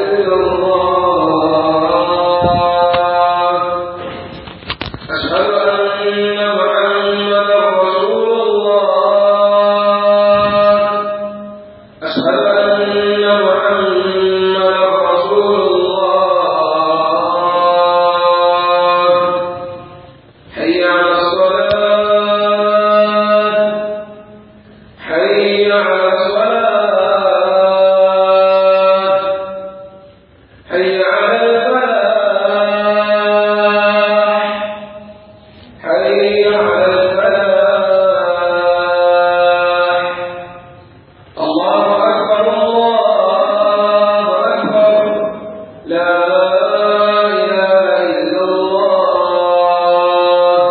إلا الله أشهد أن محمدا رسول الله أشهد أن محمدا رسول الله حي على الصلاة حي على الصلاة حي على الفلاح حي على الفلاح الله أكبر الله أكبر لا إله إلا الله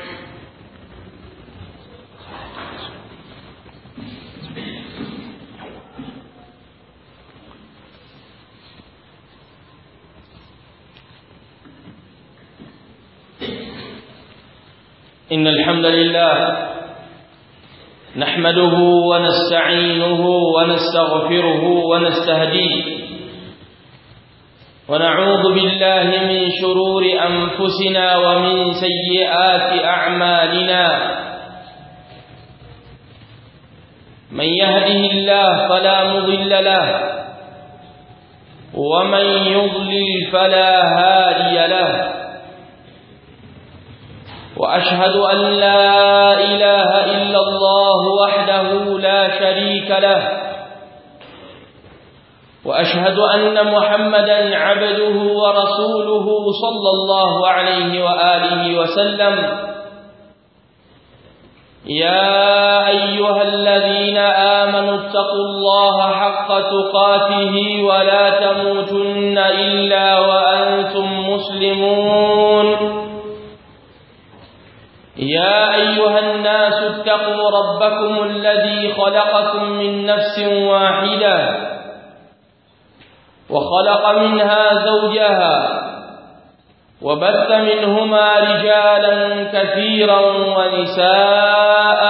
إن الحمد لله نحمده ونستعينه ونستغفره ونستهديه ونعوذ بالله من شرور أنفسنا ومن سيئات أعمالنا من يهده الله فلا مضل له ومن يضلل فلا هادي له وأشهد أن لا إله إلا الله وحده لا شريك له وأشهد أن محمدا عبده ورسوله صلى الله عليه وآله وسلم يا أيها الذين آمنوا اتقوا الله حق تقاته ولا تموتن إلا وأنتم مسلمون يا أيها الناس اتقوا ربكم الذي خلقكم من نفس واحدة وخلق منها زوجها وبث منهما رجالا كثيرا ونساء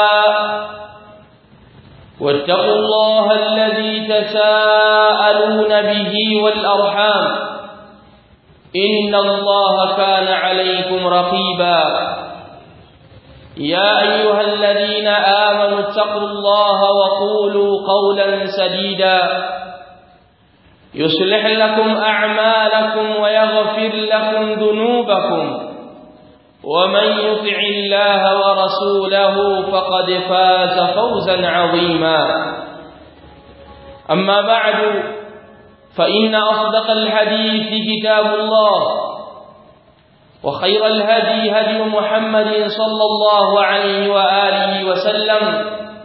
واتقوا الله الذي تساءلون به والأرحام إن الله كان عليكم رقيبا يا أيها الذين آمنوا اتقوا الله وقولوا قولا سديدا يصلح لكم أعمالكم ويغفر لكم ذنوبكم ومن يطع الله ورسوله فقد فاز فوزا عظيما أما بعد فإن أصدق الحديث كتاب الله وخير الهدي هدي محمد صلى الله عليه وآله وسلم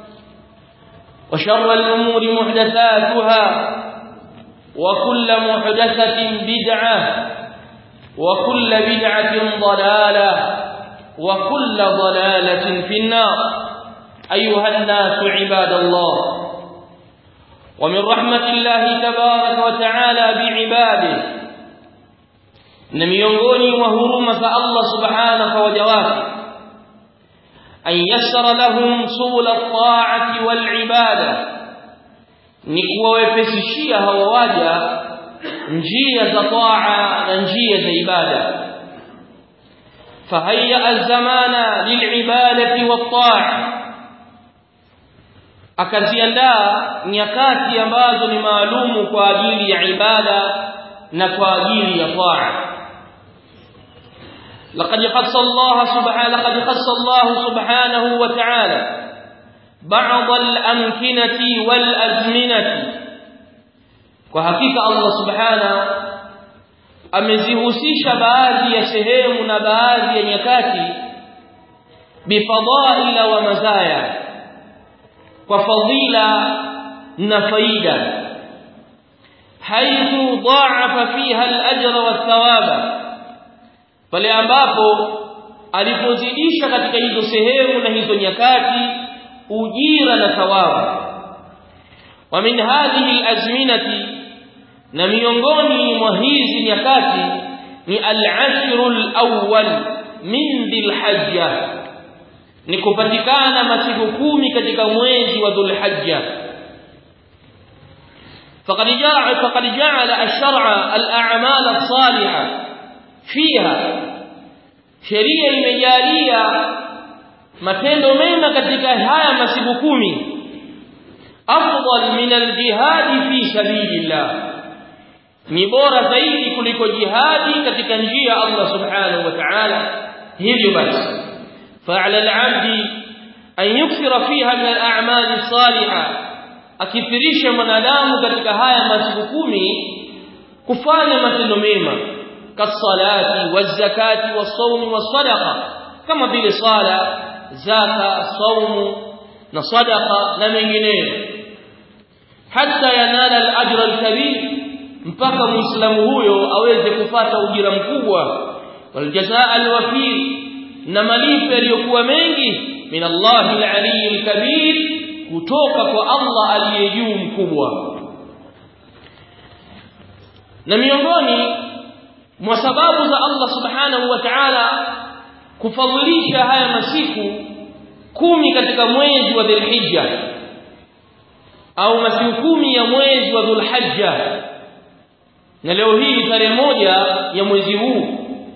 وشر الأمور محدثاتها وكل محدثة بدعة وكل بدعة ضلالة وكل ضلالة في النار أيها الناس عباد الله ومن رحمة الله تبارك وتعالى بعباده na miongoni mwa huruma za Allah subhanahu wa waja wake an yassara lahum sula at-ta'ati wal ibada ni kuwawepesishia hawa waja njia za taa na njia za ibada fahayya az-zamana lil'ibadati wat-ta'a akaziandaa nyakati ambazo ni maalumu kwa ajili ya ibada na kwa ajili ya taa لقد خص الله سبحانه لقد خص الله سبحانه وتعالى بعض الأمكنة والأزمنة وحقيقة الله سبحانه amezihusisha baadhi ya sehemu na baadhi ya nyakati bifadhaila wa mazaya kwa fadhila na faida haithu dha'afa fiha al-ajra wath-thawaba pale ambapo alipozidisha katika hizo sehemu na hizo nyakati ujira na thawabu wa min hadhihi al-azminati na miongoni mwa hizi nyakati ni al-ashru al-awwal min dhil-hajja ni kupatikana masiku kumi katika mwezi wa dhul-hajja فقد جعل فقد جعل الشرع الأعمال الصالحة فيها sheria imejalia matendo mema katika haya masiku kumi afdal min aljihad fi sabilillah ni bora zaidi kuliko jihadi katika njia ya Allah subhanahu wa ta'ala hivyo basi fa'ala al-'abdi an yukthira fiha min al-a'mal as-salihah akithirisha mwanadamu katika haya masiku kumi kufanya matendo mema kasalati wazakati wasawmi wasadaqa kama vile sala zaka saumu na sadaqa na mengineyo hatta yanala al-ajra al-kabir mpaka muislamu huyo aweze kupata ujira mkubwa waljazaa alwafir na malipo yaliyokuwa mengi min Allah al-ali al-kabir kutoka kwa Allah aliye juu mkubwa na miongoni mwa sababu za Allah subhanahu wa ta'ala kufadhilisha haya masiku kumi katika mwezi wa Dhulhijja au masiku kumi ya mwezi wa Dhulhijja na leo hii tarehe moja ya mwezi huu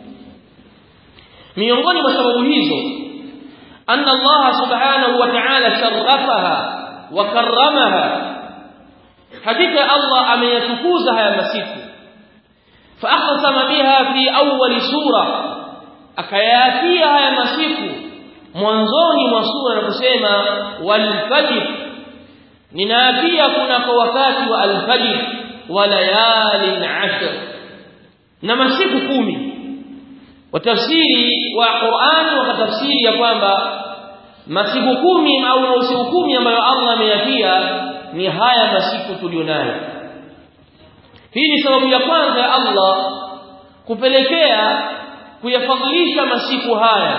miongoni mwa sababu hizo anna Allah subhanahu wa ta'ala sharafaha wa karramaha hakika Allah ameyatukuza haya masiku فأقسم بها في أول سورة akayatia haya masiku mwanzoni mwa sura na kusema walfajr ninaapia kuna kwa wakati wa alfajr wa layalin ashr na masiku kumi watafsiri wa Qur'an wakatafsiri ya kwamba masiku kumi au masiku kumi ambayo Allah ameyatia ni haya masiku tulionayo hii ni sababu ya kwanza ya Allah kupelekea kuyafadhilisha masiku haya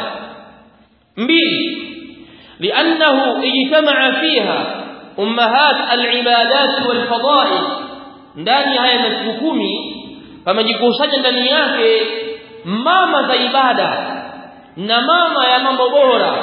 mbili لانه اجتمع فيها امهات العبادات والفضائل ndani haya masiku kumi pamejikusanya ndani yake mama za ibada na mama ya mambo bora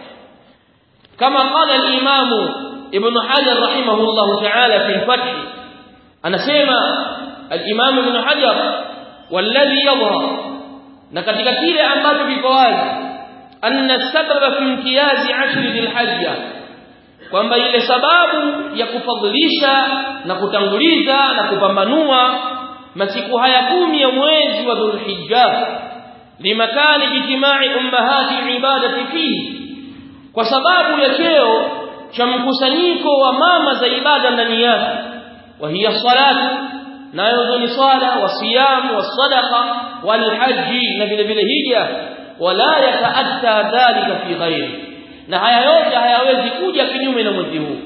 kama qala al-imam ibn hajar rahimahullah ta'ala fi al-fath anasema al-imam ibn hajar والذي يظهر na katika kile ambacho kiko wazi anna sababa fi imtiyazi ashri dhilhajja kwamba ile sababu ya kufadhilisha na kutanguliza na kupambanua masiku haya kumi ya mwezi wa dhulhijja limakani jitimai ummahati ibadati fihi kwa sababu ya cheo cha mkusanyiko wa mama za ibada ndani yake wa hiya salatu nayo ni swala wasiyamu wasadaqa walhaji na vile vile hija wala yataatta dhalika fi ghairi na haya yote hayawezi kuja kinyume na mwezi huu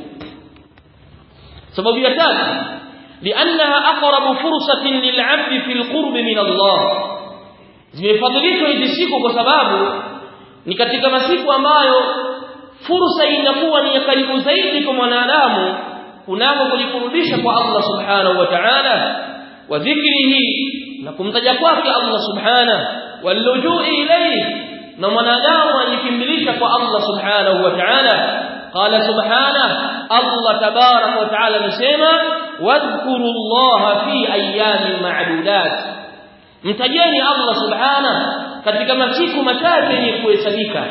sababu ya tatu liannaha aqrabu fursatin lil'abd fi alqurb min Allah zimefadhilishwa hizi siku kwa sababu ni katika masiku ambayo fursa inakuwa ni ya karibu zaidi kwa mwanadamu kunako kujikurubisha kwa Allah subhanahu wa ta'ala wa dhikrihi na kumtaja kwake Allah subhanahu walujui ilayhi na mwanadamu ajikimbilisha kwa Allah subhanahu wa ta'ala qala subhanahu Allah tabarak wa ta'ala anasema wadhkuru Allah fi ayamin ma'dudat mtajeni Allah subhanahu katika masiku machache yenye kuhesabika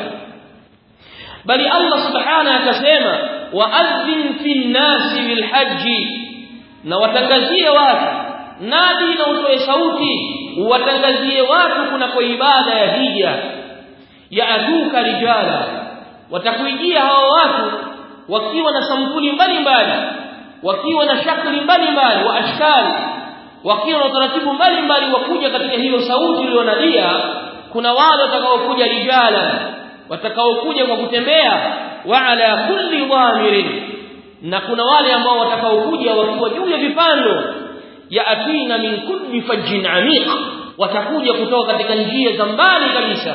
bali Allah subhanahu akasema waadhin fi nnasi bilhaji na watangazie watu nadi na utoe sauti watangazie watu kunako ibada ya hija yaatuka rijala watakuijia hawa watu wakiwa na sampuli mbalimbali wakiwa na shakli mbalimbali wa ashkali wakiwa na utaratibu mbalimbali wa kuja katika hiyo sauti iliyonadia kuna wale watakaokuja rijala watakaokuja kwa kutembea wa ala kulli dhamirin na kuna wale ambao watakaokuja wakiwa juu ya vipando ya atina min kulli fajjin amiq watakuja kutoka katika njia za mbali kabisa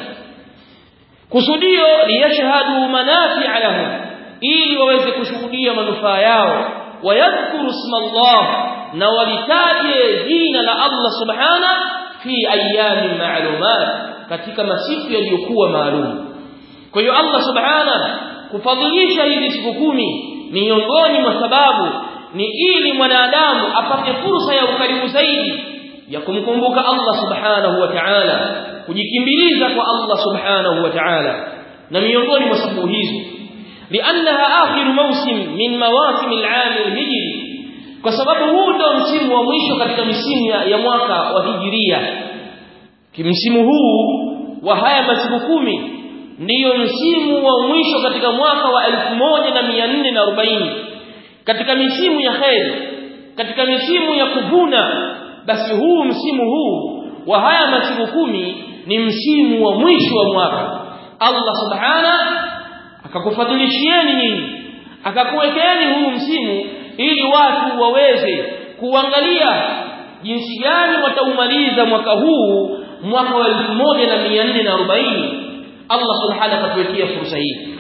kusudio liyashhadu manafi'a lahum ili waweze kushuhudia manufaa yao wayadhkuru isma Allah na walitaje jina la Allah subhana fi ayamin ma'lumat katika masiku yaliyokuwa maalum kwa hiyo Allah subhana kufadhilisha hizi siku kumi miongoni mwa sababu ni ili mwanadamu apate fursa ya ukaribu zaidi ya kumkumbuka Allah subhanahu wa ta'ala kujikimbiliza kwa Allah subhanahu wa ta'ala na miongoni mwa sababu hizo liannaha akhiru mawsim min mawasim al-aam al-hijri kwa sababu huu ndio msimu wa mwisho katika misimu ya, ya mwaka wa hijiria kimsimu huu wa haya masiku kumi ndiyo msimu wa mwisho katika mwaka wa 1440 katika misimu ya kheri katika misimu ya kuvuna basi huu msimu huu wa haya masiku kumi ni msimu wa mwisho wa mwaka Allah subhana akakufadhilishieni nyinyi akakuwekeeni huu msimu ili watu waweze kuangalia jinsi gani wataumaliza mwaka huu mwaka wa 1440 Allah subhanahu akatuwekea fursa hii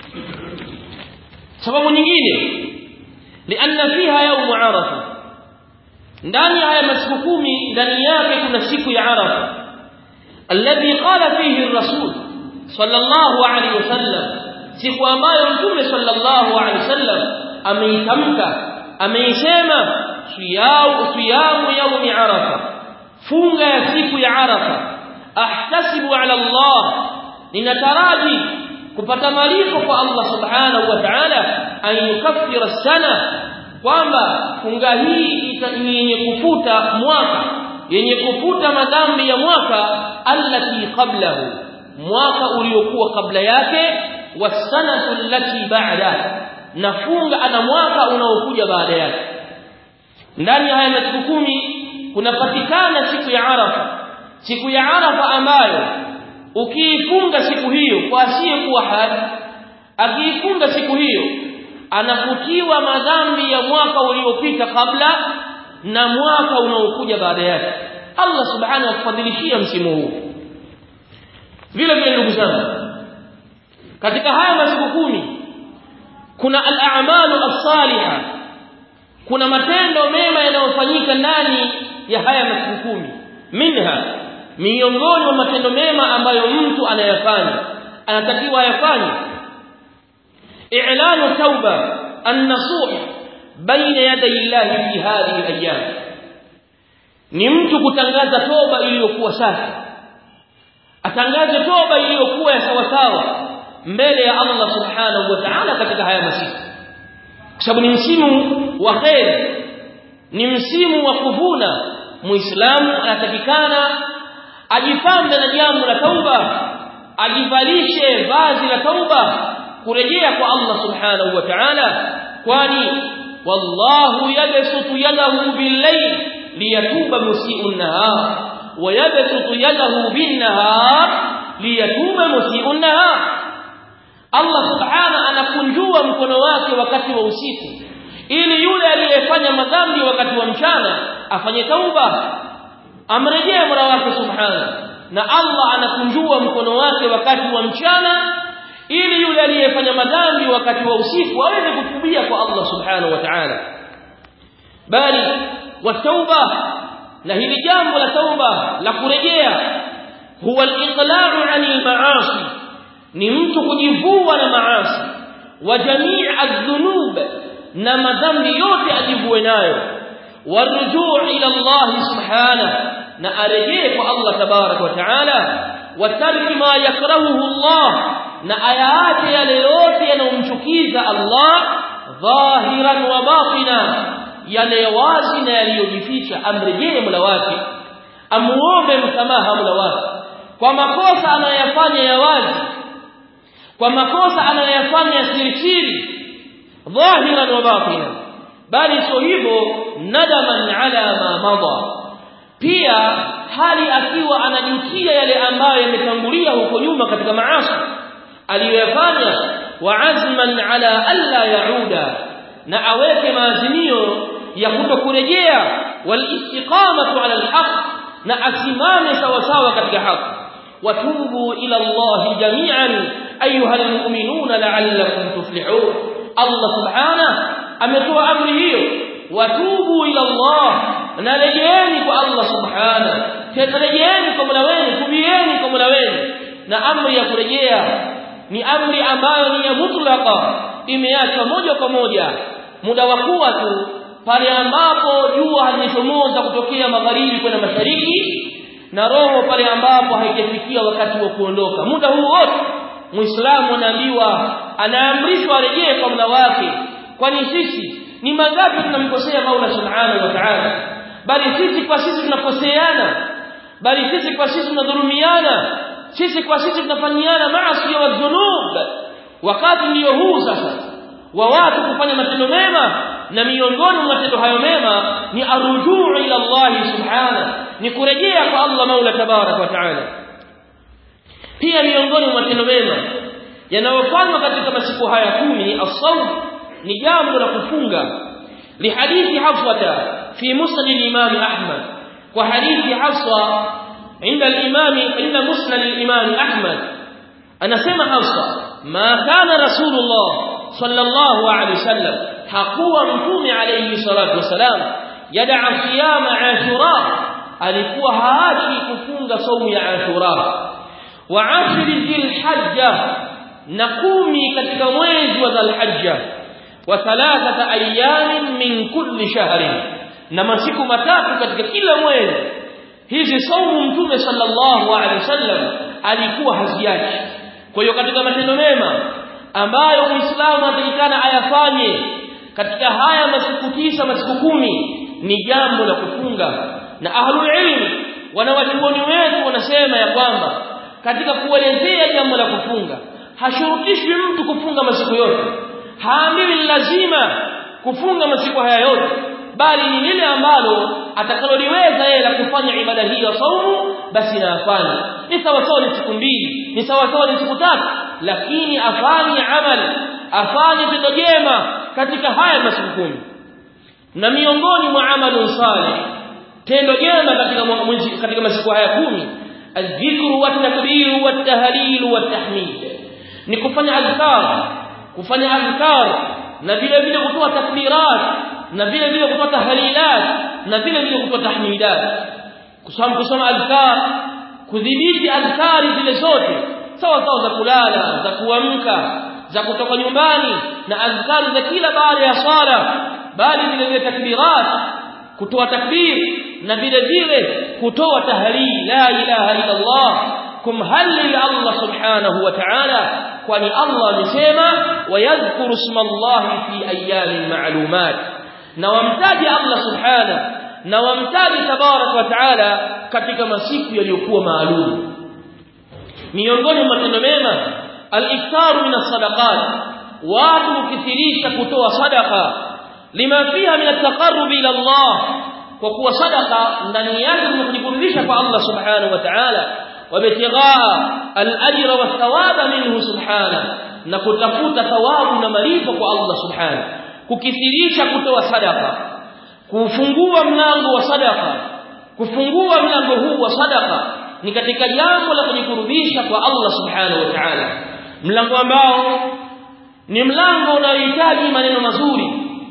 sababu nyingine lianna fiha yawm arafa ndani ya haya masiku kumi ndani yake kuna siku ya arafa alladhi qala fihi ar-rasul sallallahu alayhi wasallam siku ambayo mtume sallallahu alayhi wasallam ameitamka ameisema siyamu siyamu yawmi arafa funga ya siku ya arafa ahtasibu ala Allah ninataraji kupata malipo kwa Allah subhanahu wa ta'ala an yukaffira sana kwamba funga hii ni yenye kufuta mwaka yenye kufuta madhambi ya mwaka allati qablahu mwaka uliokuwa kabla yake wasanatu allati ba'da na funga ana mwaka unaokuja baada yake ndani ya haya masiku kumi kunapatikana siku ya Arafa siku ya Arafa ambayo ukiifunga siku hiyo kwa asiyekuwa haji akiifunga siku hiyo anafutiwa madhambi ya mwaka uliopita kabla na mwaka unaokuja baada yake Allah subhanahu akufadhilishia msimu huu vile vile ndugu zangu katika haya masiku kumi kuna al-a'malu as-salihah kuna matendo mema yanayofanyika ndani ya haya masiku kumi minha miongoni mwa matendo mema ambayo mtu anayafanya anatakiwa ayafanye i'lanu tauba an-nasuh baina yaday Allah fi hadhihi al-ayyam ni mtu kutangaza toba iliyokuwa safi atangaze toba iliyokuwa ya sawa sawa mbele ya Allah subhanahu wa ta'ala katika haya masiku kwa sababu ni msimu wa khair ni msimu wa kuvuna muislamu anatakikana ajipambe na jambo la tauba ajivalishe vazi la tauba kurejea kwa Allah subhanahu wa ta'ala kwani wallahu yabsutu yadahu bil-layl liyatuba musii'u an-nahar wa yabsutu yadahu bin-nahar liyatuba musii'u an-nahar Allah subhanahu anakunjua mkono wake wakati wa usiku ili yule aliyefanya madhambi wakati wa mchana afanye tauba amrejee mola wake subhanahu na Allah anakunjua mkono wake wakati wa mchana ili yule aliyefanya madhambi wakati wa usiku aweze kutubia kwa Allah subhanahu wa ta'ala bali watauba na hili jambo la tauba la kurejea huwa al-iqla'u 'anil ma'asi ni mtu kujivua na maasi wa jamii adh-dhunub na madhambi yote ajivue nayo warujuu ila Allah subhanahu na arejee kwa Allah tabarak wa taala wa tarki ma yakrahuhu Allah na ayaache yale yote yanayomchukiza Allah dhahiran wa batina yale wazi na yaliyojificha amrejee Mola wake amuombe msamaha Mola wake kwa makosa anayofanya ya wazi kwa makosa anayofanya siri siri dhahiran wa batinan bali sio hivyo nadaman ala ma madha pia hali akiwa anajutia yale ambayo yametangulia huko nyuma katika maasi aliyoyafanya wa azman ala alla yauda na aweke maazimio ya kutokurejea wal istiqamatu ala alhaq na asimame sawa sawa katika haki watubu ila Allah jami'an ayuha almu'minuna la'allakum tuflihun Allah subhanahu ametoa amri hiyo watubu ila Allah na rejeeni kwa Allah subhanahu rejeeni kwa Mola wenu tubieni kwa Mola wenu na amri ya kurejea ni amri ambayo ni ya mutlaqa imeachwa moja kwa moja muda wa kuwa tu pale ambapo jua halichomoza kutokea magharibi kwenda mashariki na roho pale ambapo haijafikia wakati wa kuondoka muda huu wote muislamu anaambiwa anaamrishwa arejee kwa Mola wake kwani sisi ni mangapi tunamkosea Mola Subhanahu wa Ta'ala bali sisi kwa sisi tunakoseana bali sisi kwa sisi tunadhulumiana sisi kwa sisi tunafanyiana maasi wa dhunub wakati ndio huu sasa wa watu kufanya matendo mema na miongoni mwa matendo hayo mema ni arujuu ila Allah subhana ni kurejea kwa Allah Mola tabarak wa taala pia miongoni mwa matendo mema yanayofanywa katika masiku haya kumi as-sawm ni jambo la kufunga lihadithi hafsata fi musnad al-imam ahmad wa hadithi hafsa عند الإمام عند مسند الإمام أحمد أنا سمع حفصة ما كان رسول الله صلى الله عليه وسلم حقوا مفهوم عليه الصلاة والسلام يدع صيام عاشوراء alikuwa haachi kufunga saumu ya Ashura wa ashri dhilhajja na kumi katika mwezi wa dhulhajja wa thalathata ayamin min kulli shahrin na masiku matatu katika kila mwezi hizi saumu mtume sallallahu alaihi wasallam alikuwa haziachi kwa hiyo katika matendo mema ambayo muislamu anatakikana ayafanye katika haya masiku tisa masiku kumi ni jambo la kufunga na ahlul ilm wanawachuoni wetu wanasema ya kwamba katika kuelezea jambo la kufunga hashurutishwi mtu kufunga masiku yote haambiwi lazima kufunga masiku haya yote bali ni lile ambalo atakaloliweza yeye la kufanya ibada hii ya saumu basi na afanye ni sawa sawa ni siku mbili ni sawa sawa ni siku tatu lakini afanye amali afanye tendo jema katika haya masiku kumi na miongoni mwa amalu salih tendo jema katika mwezi katika masiku haya kumi adhikru watakbir watahlil watahmid ni kufanya azkar kufanya azkar na vile vile kutoa takbirat na vile vile kutoa tahlilat na vile vile kutoa tahmidat kusoma kusoma azkar kudhibiti azkari zile zote sawa sawa za kulala za kuamka za kutoka nyumbani na azkari za kila baada ya swala bali vile vile takbirat kutoa takbir na vile vile kutoa tahlil la ilaha illa Allah kumhallil Allah subhanahu wa ta'ala kwani Allah amesema wayadhkuru isma Allah fi ayamin ma'lumat na wamtaji Allah subhanahu na wamtaji tabarak wa taala katika masiku yaliyokuwa maalum miongoni mwa matendo mema al-iftaru min as-sadaqat watu kukithirisha kutoa sadaqa lima fiha min at-taqarrub ila Allah kwa kuwa sadaqa ndani yake ni kujikurubisha kwa Allah subhanahu wa ta'ala wabtighaa al-ajra wath-thawaba minhu subhanahu na kutafuta thawabu na malipo kwa Allah subhanahu kukithirisha kutoa sadaka kufungua mlango wa sadaka kufungua mlango huu wa sadaka ni katika jambo la kujikurubisha kwa Allah subhanahu wa ta'ala mlango ambao ni mlango unaohitaji maneno mazuri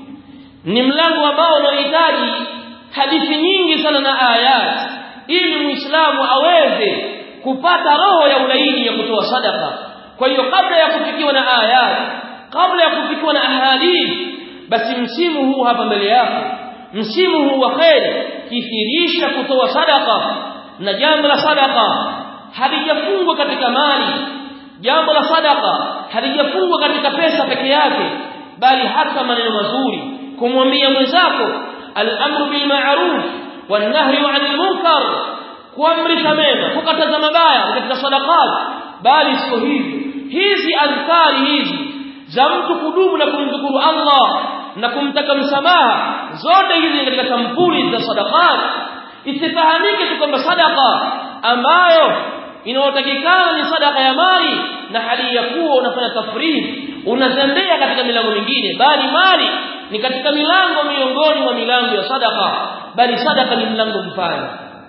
ni mlango ambao unaohitaji hadithi nyingi sana na ayat ili muislamu aweze kupata roho ya ulaini ya kutoa sadaka kwa hiyo kabla ya kufikiwa na ayat kabla ya kufikiwa na ahadith basi msimu huu hapa mbele yako msimu huu wa kheri kithirisha kutoa sadaka na jambo la sadaka halijafungwa katika mali jambo la sadaka halijafungwa katika pesa peke yake bali hata maneno mazuri kumwambia mwenzako al-amru bil ma'ruf wan nahyu 'anil munkar kuamrisha mema kukataza mabaya katika sadaqat bali sio hivyo hizi adhkari hizi za mtu kudumu na kumdhukuru Allah na kumtaka msamaha zote hizi katika sampuli za sadaqat isifahamike tu kwamba sadaqa ambayo inayotakikana ni sadaka ya mali na hali ya kuwa unafanya tafrid unazembea katika milango mingine bali mali ni katika milango miongoni mwa milango ya sadaka bali sadaka ni mlango mfano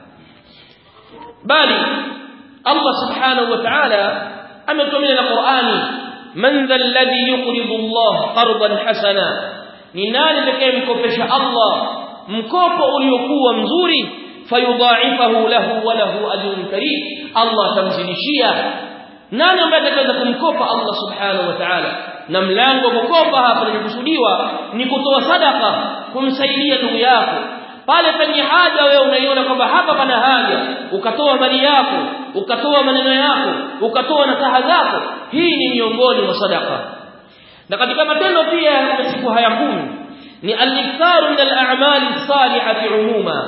bali Allah subhanahu wa ta'ala ametumia na Qur'ani man dha alladhi yuqridu Allah qardan hasana ni nani atakayemkopesha Allah mkopo uliokuwa mzuri fayudha'ifahu lahu wa lahu ajrun karim Allah tamzidishia nani ambaye atakayeweza kumkopa Allah subhanahu wa ta'ala na mlango wa kukopa hapa unakusudiwa ni kutoa sadaka kumsaidia ndugu yako pale penye haja wewe unaiona kwamba hapa pana haja ukatoa mali yako ukatoa maneno yako ukatoa nasaha zako hii ni miongoni mwa sadaka na katika matendo pia ya siku haya kumi ni al-iktharu min al-a'mali as-salihati umuma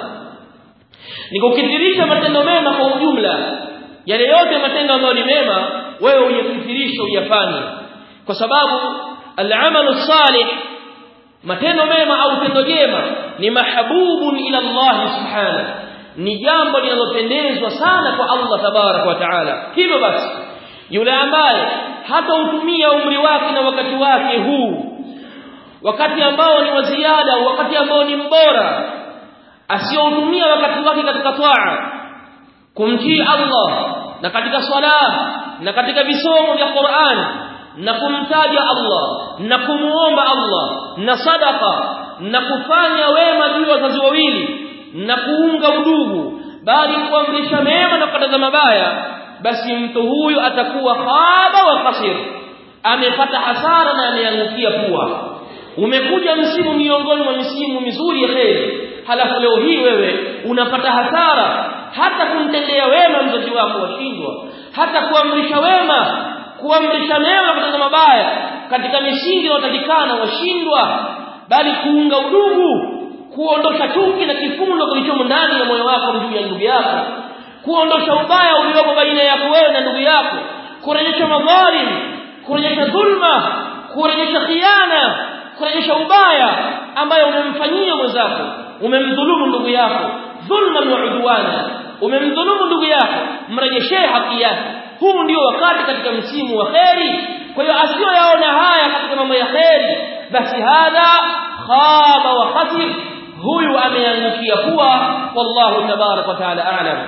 ni kukithirisha matendo mema kwa ujumla yale yote matendo ambayo ni mema wewe uyakithirisha uyafanye kwa sababu al-amalu salih matendo mema au tendo jema ni mahabubun ila Allah subhanahu ni jambo linalopendezwa sana kwa Allah tabarak wa taala hivyo basi yule ambaye hata utumia umri wake na wakati wake huu wakati ambao ni wa ziada wakati ambao ni mbora asioutumia wakati wake katika taa kumtii Allah na katika swala na katika visomo vya Qur'an na kumtaja Allah na kumuomba Allah na sadaka na kufanya wema juu ya wazazi wawili na kuunga udugu bali kuamrisha mema na kukataza mabaya basi mtu huyu atakuwa khaba wa khasir amepata hasara na ameangukia pua umekuja msimu miongoni mwa misimu mizuri ya kheri halafu leo hii wewe unapata hasara hata kumtendea wema mzazi wako washindwa hata kuamrisha wema kuamrisha mema kutenda mabaya katika misingi inayotakikana washindwa bali kuunga udugu kuondosha chuki na kifundo kilichomo ndani ya moyo wako juu ya ndugu yako kuondosha ubaya uliopo baina yako wewe na ndugu yako kurejesha madhalim kurejesha dhulma kurejesha khiana kurejesha ubaya ambayo umemfanyia mwenzako umemdhulumu ndugu yako dhulma wa udwana umemdhulumu ndugu yako mrejeshee haki yake huu ndio wakati katika msimu wa kheri kwa hiyo asiyoyaona haya katika mambo ya kheri basi hadha khaba wa khasir huyu ameangukia kuwa wallahu tabarak wa taala a'lam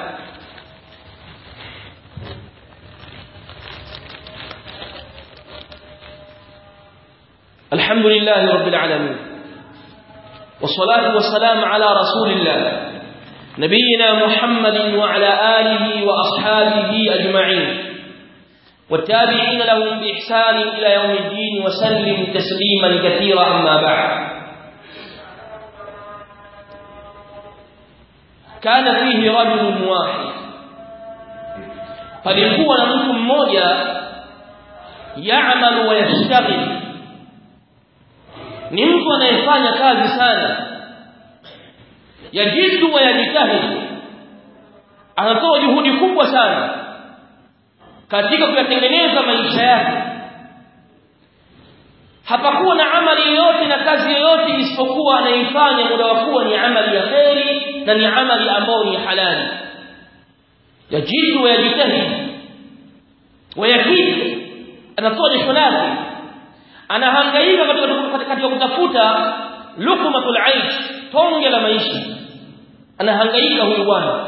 الحمد لله رب العالمين والصلاة والسلام على رسول الله نبينا محمد وعلى آله وأصحابه أجمعين والتابعين لهم بإحسان إلى يوم الدين وسلم تسليما كثيرا أما بعد كان فيه رجل واحد فليكون منكم موجة يعمل ويشتغل ni mtu anayefanya kazi sana yajidu wa yajitahidi anatoa juhudi kubwa sana katika kuyatengeneza maisha yake hapakuwa na amali yoyote na kazi yoyote isipokuwa anaifanya muda wa kuwa ni amali ya kheri na ni amali ambayo ni halali yajidu wa yajitahidi wayakidi anatoa jasho lake anahangaika katika kutafuta lukmatul aish tonge la maisha anahangaika huyu bwana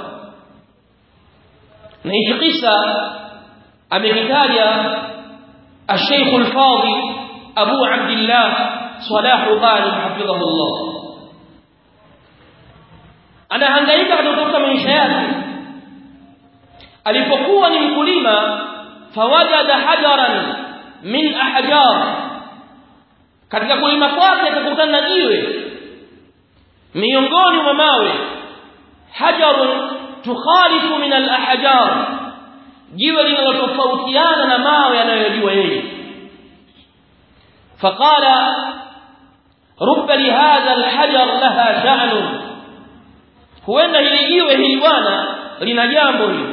na hichi kisa amekitaja الشيخ الفاضل أبو عبد الله صلاح غانم حفظه الله أنا hangaika katika kutafuta maisha yake alipokuwa ni mkulima fawajada hajaran min ahjar katika kulima kwake akakutana na jiwe miongoni mwa mawe hajarun tukhalifu min al-ahjar jiwe linalotofautiana na mawe yanayojua yeye faqala rubba li hadha al-hajar laha sha'nun huenda hili jiwe hili bwana lina jambo hili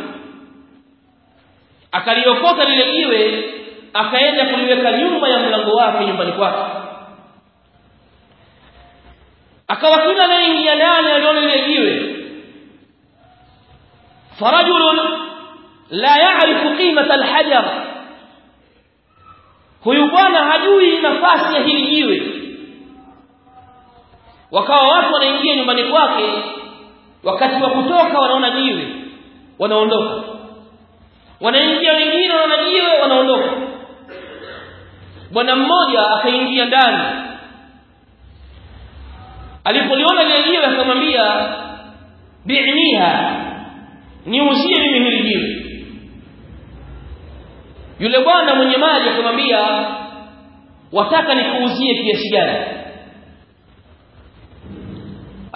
akaliokota lile jiwe akaenda kuliweka nyuma ya mlango wake nyumbani kwake akawa kila anaingia ndani aliona lile jiwe farajulun la ya'rifu qimata alhajar huyu bwana hajui nafasi ya hili jiwe wakawa watu wanaingia nyumbani kwake wakati wa kutoka wanaona jiwe wanaondoka wanaingia wengine wanaona jiwe wanaondoka bwana mmoja akaingia ndani alipoliona lile jiwe akamwambia bi'niha niuzie mimi hili jiwe yule bwana mwenye mali akamwambia wataka nikuuzie kiasi gani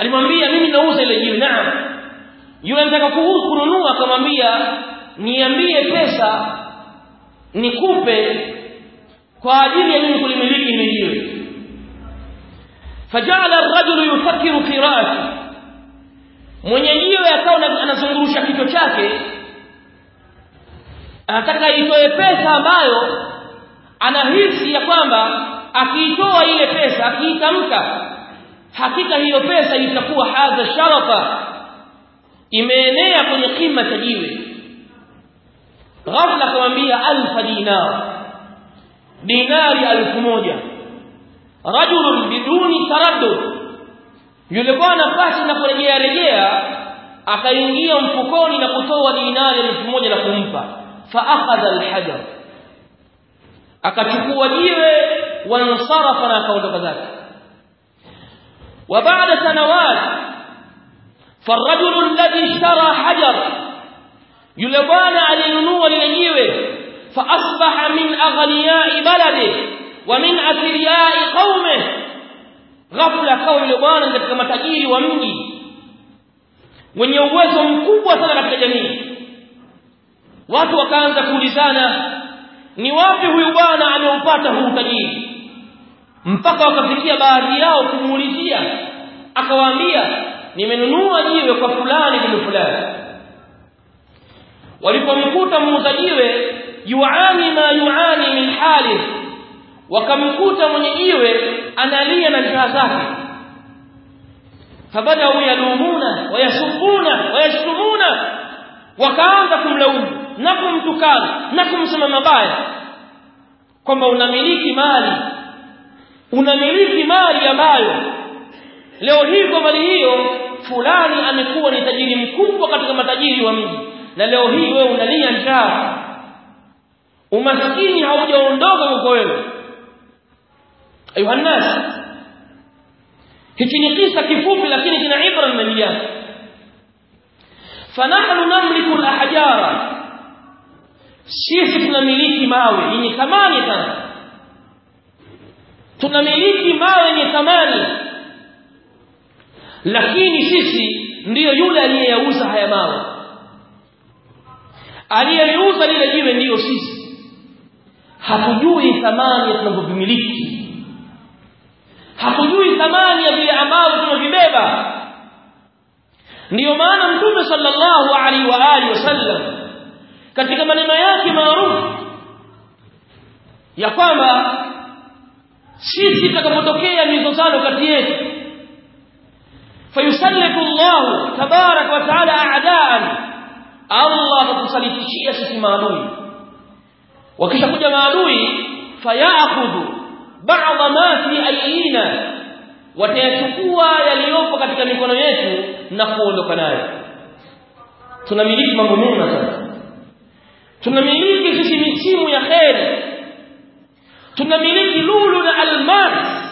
alimwambia mimi nauza ile jiwe naam yule anataka kununua akamwambia niambie pesa nikupe kwa ajili ya mimi kulimiliki ile jiwe fajala ar-rajulu yufakkiru fi ra'si mwenye jiwe akawa anazungurusha kichwa chake anataka itoe pesa ambayo anahisi ya kwamba akiitoa ile pesa akiitamka hakika hiyo pesa itakuwa hadha sharafa imeenea kwenye kima cha jiwe ghafla akamwambia alfa dinar dinari alfu moja rajulun biduni taraddud yule bwana pasi na kurejea rejea akaingia mfukoni na kutoa dinari elfu moja na kumpa fa akhadha alhajar akachukua jiwe wansarafa na akaondoka zake وبعد سنوات فالرجل الذي اشترى حجر يلبان علينوا للجيوه فأصبح من أغنياء بلده ومن أثرياء قومه غفلة قول يلبان katika matajiri wa mji wenye uwezo mkubwa sana katika jamii watu wakaanza kuulizana ni wapi huyu bwana ameupata huu tajiri mpaka wakafikia baadhi yao kumuulizia akawaambia nimenunua jiwe kwa fulani bin fulani walipomkuta muuza jiwe yuani ma yuani min hali wakamkuta mwenye jiwe analia na njaa zake fabadau yalumuna wayasubuna wayashtumuna wakaanza kumlaumu na kumtukana na kumsema mabaya kwamba unamiliki mali unamiliki mali ambayo leo hii kwa mali hiyo fulani amekuwa ni tajiri mkubwa katika matajiri wa mji na leo hii wewe unalia njaa umaskini haujaondoka kwa wewe ayuhannas hichi ni kisa kifupi lakini kina ibra ndani yake fanahnu namliku alahjara sisi tunamiliki mawe yenye thamani sana tunamiliki mawe yenye thamani lakini sisi ndiyo yule aliyeyauza haya mawe aliyeliuza lile jiwe ndiyo sisi hatujui thamani ya tunavyovimiliki hatujui thamani ya vile ambavyo tunavibeba ndiyo maana mtume sallallahu alaihi wa alihi wasallam katika maneno yake maarufu ya kwamba sisi tutakapotokea mizozano kati yetu fayusallitu Allah tabarak wa taala a'daan Allah atatusalitishia sisi maadui wakishakuja maadui fayakhudhu ba'dha ma fi aydina watayachukua yaliyopo katika mikono yetu na kuondoka nayo tunamiliki mambo mema sana tunamiliki sisi misimu ya kheri tunamiliki lulu na almas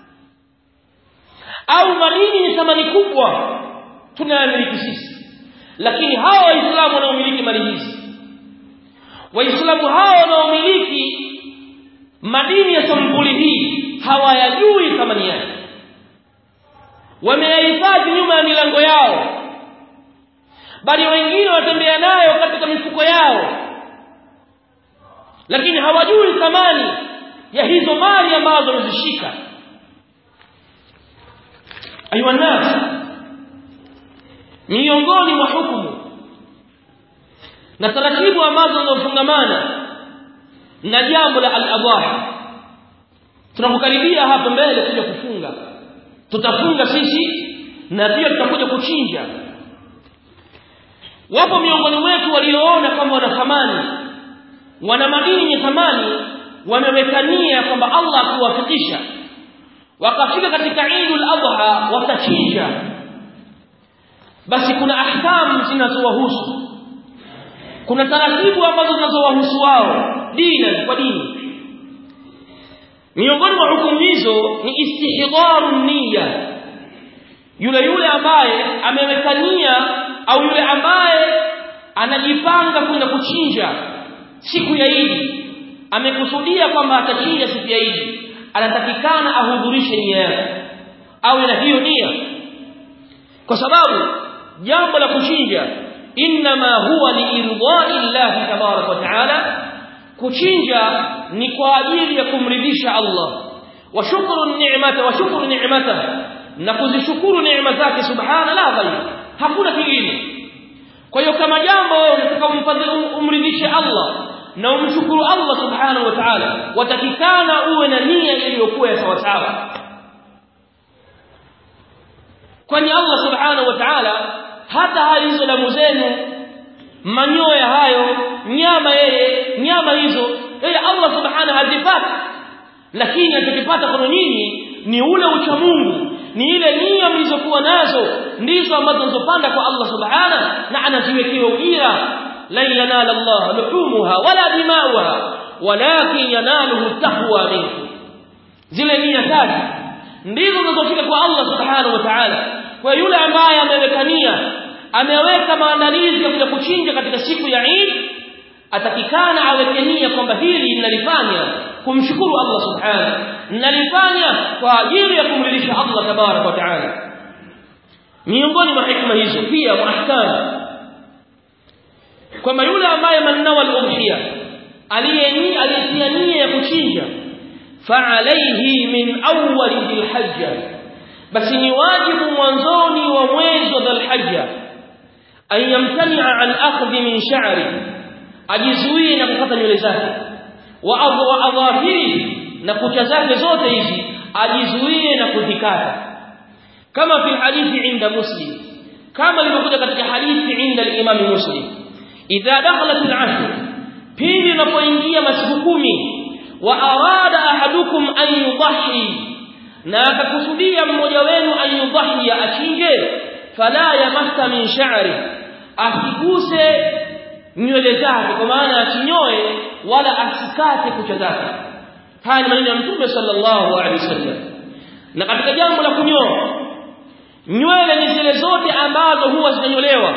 au madini ni thamani kubwa tunayamiliki sisi lakini hawa waislamu wanaomiliki mali hizi waislamu hawa wanaomiliki madini ya sampuli hii hawayajui thamani yake wameyahifadhi nyuma ya milango yao bali wengine watembea nayo katika mifuko yao lakini hawajui thamani ya hizo mali ambazo wamezishika ayuha nas miongoni mwa hukumu na taratibu ambazo zinazofungamana na jambo la al-adhahi tunapokaribia hapa mbele kuja kufunga tutafunga sisi na pia tutakuja kuchinja wapo miongoni mwetu walioona kwamba wana thamani wana madini yenye thamani wamewekania kwamba Allah akiwafikisha wakafika katika Eidul Adha watachinja basi kuna ahkamu zinazowahusu kuna taratibu ambazo zinazowahusu wao dini kwa dini miongoni mwa hukumu hizo ni istihdharu niyya yule yule ambaye amewekania au yule ambaye anajipanga kwenda kuchinja siku ya Idi amekusudia kwamba atachinja siku ya Idi anatakikana ahudhurishe nia yake awe na hiyo nia kwa sababu jambo la kuchinja inma huwa liirdai Allah tabarak wa taala kuchinja ni kwa ajili ya kumridhisha Allah wa shukru ni'mata wa shukru ni'mata na kuzishukuru neema zake subhana la ghairi hakuna kingine kwa hiyo kama jambo unataka umridhishe Allah na umshukuru Allah subhanahu wa ta'ala watakikana uwe na nia iliyokuwa ya sawa sawa kwani Allah subhanahu wa ta'ala hata hali hizo damu zenu manyoya hayo nyama yeye nyama hizo yeye Allah subhanahu hazipati lakini atakipata kwa nyinyi ni ule ucha Mungu ni ile nia mlizokuwa nazo ndizo ambazo mnazopanda kwa Allah subhanahu na anaziwekea ujira lan yanala Allah luhumuha wala dimauha walakin yanaluhu taqwa minkum zile nia tatu ndizo zinazofika kwa Allah subhanahu wa ta'ala kwa yule ambaye ameweka nia ameweka maandalizi ya kuja kuchinja katika siku ya Eid atakikana aweke nia kwamba hili ninalifanya kumshukuru Allah subhanahu ninalifanya kwa ajili ya kumridhisha Allah tabarak wa taala miongoni mwa hikma hizo pia muahkam kwamba yule ambaye manawa al-udhiya aliyeni aliyetia nia ya kuchinja fa'alayhi min awwal dhil-hajja basi ni wajibu mwanzoni wa mwezi wa dhil-hajja an yamtani'a an akhdhi min sha'ri ajizuie na kukata nywele zake wa adhafiri na kucha zake zote hizi ajizuie na kuzikata kama fi hadithi inda muslim kama ilivyokuja katika hadithi inda al-imam muslim idha dakhalat al-ashr pindi unapoingia masiku kumi wa arada ahadukum an yudhi na akakusudia mmoja wenu an yudhi achinje fala yamassa min sha'ri asiguse nywele zake kwa maana asinyoe wala asikate kucha zake haya ni maneno ya mtume sallallahu alaihi wasallam na katika jambo la kunyoa nywele ni zile zote ambazo huwa zinanyolewa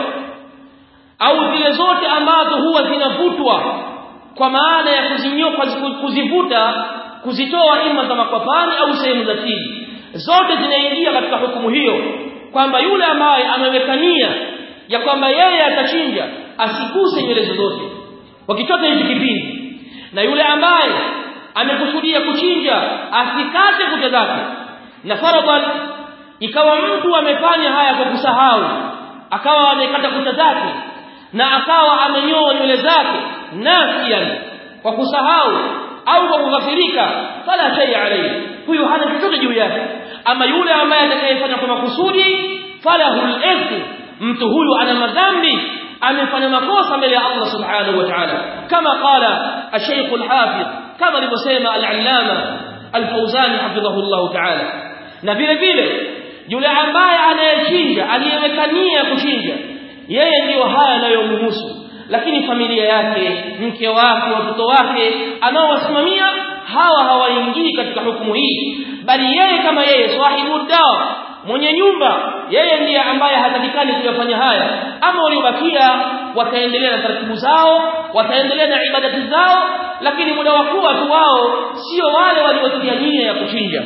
au zile zote ambazo huwa zinavutwa kwa maana ya kuzinyoka kuzivuta kuzitoa ima za makwapani au sehemu za siri zote zinaingia katika hukumu hiyo kwamba yule ambaye ameweka nia ya kwamba yeye atachinja asiguse nywele zozote wakitoka hizi kipindi na yule ambaye amekusudia kuchinja asikate kucha zake na faradan ikawa mtu amefanya haya kwa kusahau akawa amekata kucha zake na akawa amenyoa nywele zake nasian kwa kusahau au kwa kughafirika fala shay alayhi huyu hana chochote juu yake ama yule ambaye atakayefanya kwa makusudi falahul ithmu mtu huyu ana madhambi amefanya makosa mbele ya Allah subhanahu wa ta'ala kama qala ash-shaykh al-hafiz kama alivyosema al-allama al-fawzani hafidhahullah ta'ala na vile vile yule ambaye anayechinja aliyeweka nia ya kuchinja yeye ndiyo haya yanayomhusu lakini familia yake mke wake watoto wake anaowasimamia hawa hawaingii katika hukumu hii bali yeye kama yeye sahibu dawa mwenye nyumba yeye ndiye ambaye hatakikani kuyafanya haya ama waliobakia wataendelea na taratibu zao wataendelea na ibadati zao lakini muda wa kuwa tu wao sio wale waliotia nia ya kuchinja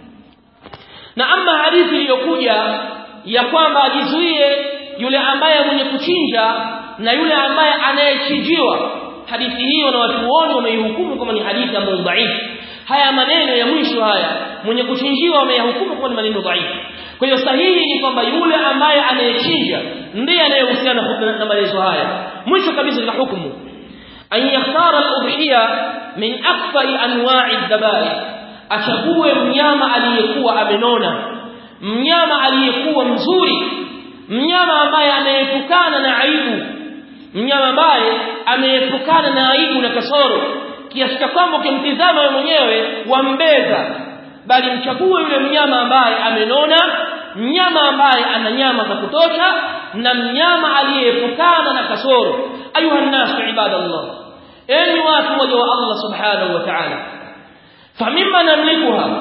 na ama hadithi iliyokuja ya kwamba ajizuie yule ambaye mwenye kuchinja na yule ambaye anayechinjiwa hadithi hiyo na watuoni wameihukumu kama ni hadithi ambayo dhaifu haya maneno ya mwisho haya mwenye kuchinjiwa wameyahukumu kama ni maneno dhaifu kwa hiyo sahihi ni kwamba yule ambaye anayechinja ndiye anayehusiana na maelezo haya mwisho kabisa na hukumu an yakhtara al-udhiya min akthari anwa'i ad-dabai achague mnyama aliyekuwa amenona mnyama aliyekuwa mzuri mnyama ambaye ameepukana na aibu mnyama ambaye ameepukana na aibu na kasoro kiasi cha kwamba ukimtizama wewe mwenyewe wambeza bali mchague yule mnyama ambaye amenona mnyama ambaye ana nyama za kutosha na mnyama aliyeepukana na kasoro ayuha nasu ibadallah enyi watu waja wa Allah subhanahu wa ta'ala famimma namlikuha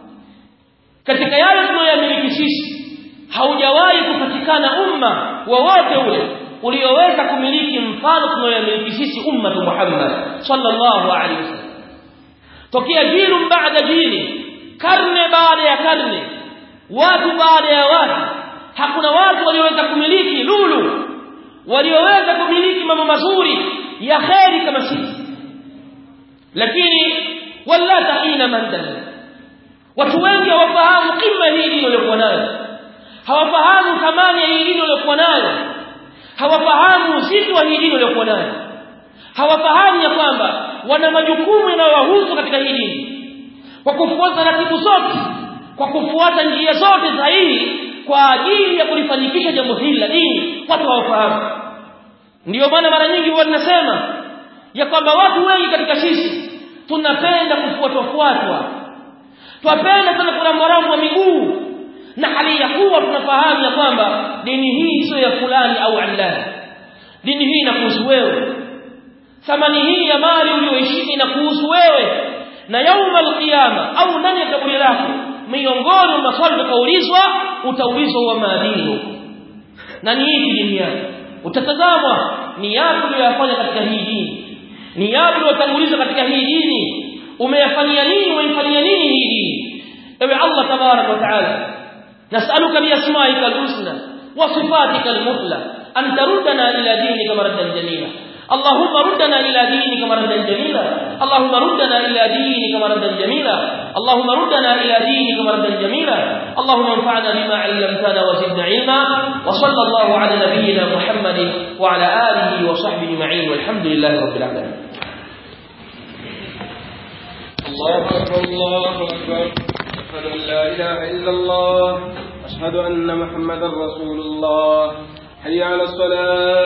katika yale tunayoyamiliki sisi haujawahi kupatikana umma wowote ule ulioweza kumiliki mfano tunayoyamiliki sisi umma Muhammad sallallahu alaihi wasallam tokea jilu baada jili karne baada ya karne watu baada ya watu hakuna watu walioweza kumiliki lulu walioweza kumiliki mambo mazuri ya kheri kama sisi lakini wala tahina mandala watu wengi hawafahamu kima hii dini waliokuwa nayo hawafahamu thamani ya hii dini waliokuwa nayo hawafahamu uzito wa hii dini waliokuwa nayo hawafahamu ya kwamba wana majukumu yanayowahusu katika hii dini kwa kufuata taratibu zote kwa kufuata njia zote sahihi kwa ajili ya kulifanikisha jambo hili la dini watu hawafahamu ndiyo maana mara nyingi huwa tunasema ya kwamba watu wengi katika sisi tunapenda kufuatwafuatwa twapenda sana kuramwaramwa miguu na hali ya kuwa tunafahamu ya kwamba dini hii sio ya fulani au allani dini hii inakuhusu wewe thamani hii ya mali uliyoishika inakuhusu wewe na yauma alqiyama au ndani ya kaburi lako miongoni mwa maswali utakaulizwa utaulizwa wa maadili na ni ipi dini yako utatazamwa ni yapi uliyofanya katika hii dini ni yapi uliyotangulizwa katika hii dini umeyafanyia nini umeifanyia nini hii dini ewe Allah tabarak wa taala nas'aluka bi asma'ika al-husna wa sifatika al-muthla an taruddana ila dinika maradan jamila اللهم ردنا إلى دينك مردا جميلا اللهم ردنا إلى دينك مردا جميلا اللهم ردنا إلى دينك مردا جميلا اللهم انفعنا بما علمتنا وزدنا علما وصلى الله على نبينا محمد وعلى آله وصحبه أجمعين والحمد لله رب العالمين الله أكبر الله أكبر أشهد أن لا إله إلا الله أشهد أن محمدا رسول الله حي على الصلاة